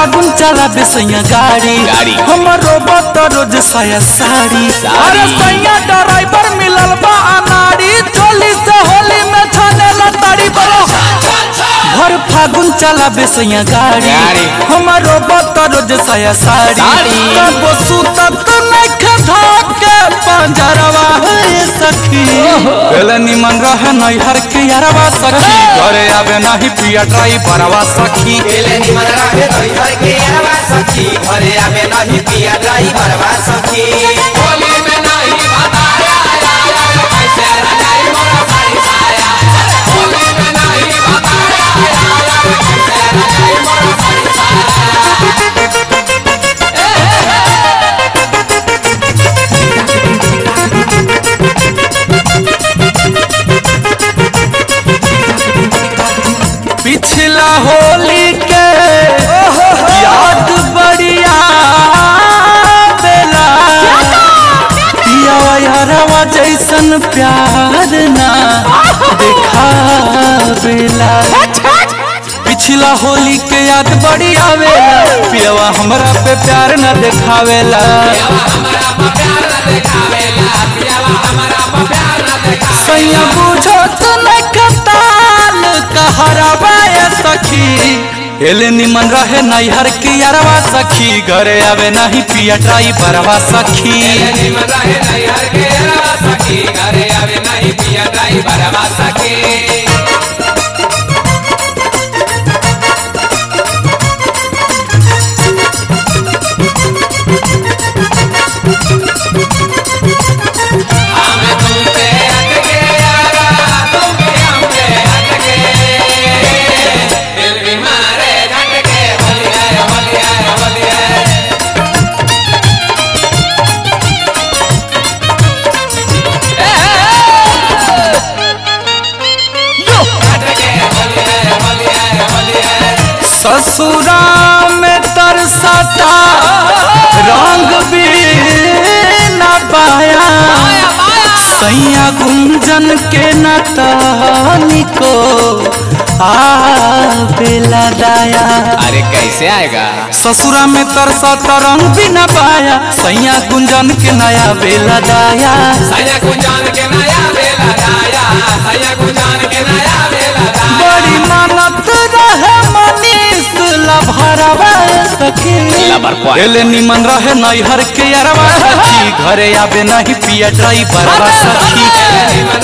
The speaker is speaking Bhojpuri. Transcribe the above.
फागुन चला बेसैया गाड़ी गाड़ी। हमरो बत रोज साया साड़ी साड़ी। अरे सैया ड्राइवर मिलल बा अनाड़ी चोली से होली में छाने लताड़ी बरो हर फागुन चला बेसैया गाड़ी गाड़ी। हमरो बत रोज साया साड़ी साड़ी। तब सुतत नख धोके पंजरवा है सखी पहले निमन रहे नैहर के यारवा सखी घरे आवे नाही पिया ड्राइवरवा सखी केले निमन रहे ड्राइवर के अरवा सखी घरे आवे नहीं पिया ड्राइवर वा सखी होली में नहीं बताया कैसे रजाई मोरा साड़ी साया होली में नहीं बताया कैसे रजाई मोरा साड़ी साया पिछला होली के याद बढ़िया बेला पियावा यारवा जैसन प्यार ना देखा बेला पिछला होली के याद बड़ी आवेला पियावा हमरा पे प्यार न देखावेला सैया बुझो तो न कताल कहरवा ए सखी एले निमन रहे नैहर के यारवा सखी घरे आवे नहीं पिया ड्राइवरवा सखी निमन रहे नैहर के अरवा सखी घरे आवे नहीं पिया ड्राइवर वा सखी हमें तुमसे हटके यारा तुम भी हमसे हटके दिल भी मारे झटके होली है होली है होली है हटके होली है होली है होली है ससुरा में तरसता रंग भी न पाया सैया गुंजन के न तनिको आवेला दाया अरे कैसे आएगा ससुरा में तरसता रंग भी न पाया सैया गुंजन के नया बेला दाया सैया गुंजान के नया बेला दाया सैया गुंजान के नया बेला दाया बड़ी मानत रहे मनीष लभरवा सखी लबर पॉइंट। एले निमन रहे नैहर के अरवा सखी घरे आवे नहीं पिया ड्राइवरवा सखी निमन